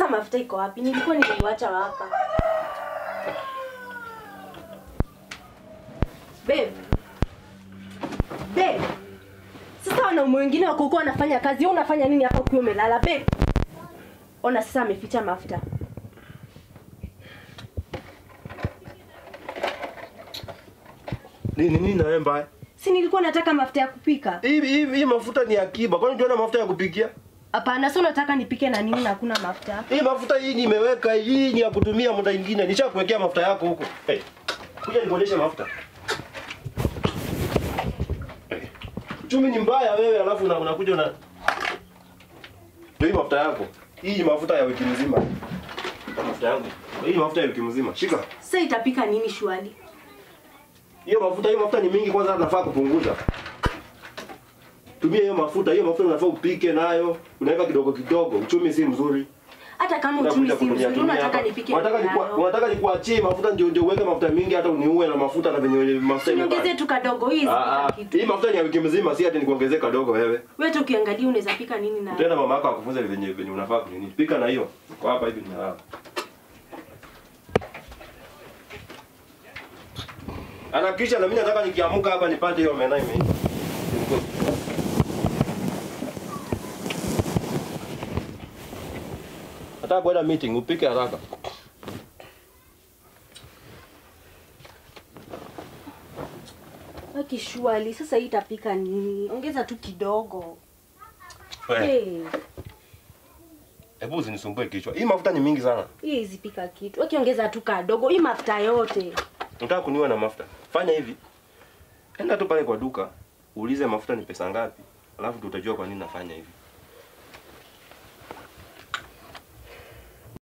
Sasa mafuta iko wapi? Nilikuwa nimeiacha hapa. Babe. Babe. Sasa wanaume wengine wako huko wanafanya kazi, wewe unafanya nini hapa ukiwa umelala, babe? Ona sasa ameficha mafuta. Nini nini na wewe mbaya? Si nilikuwa nataka mafuta ya kupika. Hii hii hii mafuta ni akiba. Kwani tuona mafuta ya kupikia? Hapana, sio unataka nipike na nini na hakuna mafuta. Hii mafuta hii nimeweka hii ni ya kutumia muda mwingine. Nishakuwekea mafuta yako huko. Hey. Kuja nikuonyeshe mafuta. Hey. Uchumi ni mbaya wewe alafu una- unakuja una Ndio hii mafuta yako. Hii ni mafuta ya wiki mzima. Mafuta yangu. Hii ni mafuta ya wiki mzima. Shika. Sasa itapika nini shwali? Hiyo mafuta hiyo mafuta ni mingi kwanza nafaa kupunguza. Tumia hiyo mafuta, hiyo mafuta unafaa upike nayo, unaweka kidogo kidogo. Uchumi si mzuri. Hata kama uchumi Unakuja si kutumia mzuri, tumia unataka hapa. nipike Unataka nini nikua- nayo? unataka nikuachie mafuta ndio ndio uweke mafuta mingi hata uniue na mafuta na venye mafuta Niongezee imebaki. tu kadogo hii Ah, isipika ah, kitu. hii mafuta ni ya wiki mzima, si ati nikuongezee kadogo wewe. Wewe tu ukiangalia unaweza pika nini na Tena mama yako akufunze venye venye unafaa kunini. Pika na hiyo. Kwa hapa hivi ninalala. Anakisha na mimi nataka nikiamuka hapa nipate hiyo mena ime. Nataka kwenda meeting, upike haraka. Waki shwali, sasa hii itapika nini? Ongeza tu kidogo. Wewe, Hey, Hebu usinisumbue kichwa. Hii mafuta ni mingi sana. hii isipika kitu. Waki ongeza tu kadogo. Hii mafuta yote. Nataka kuniwa na mafuta. Fanya hivi. Enda tu pale kwa duka, uulize mafuta ni pesa ngapi, alafu tutajua kwa nini nafanya hivi.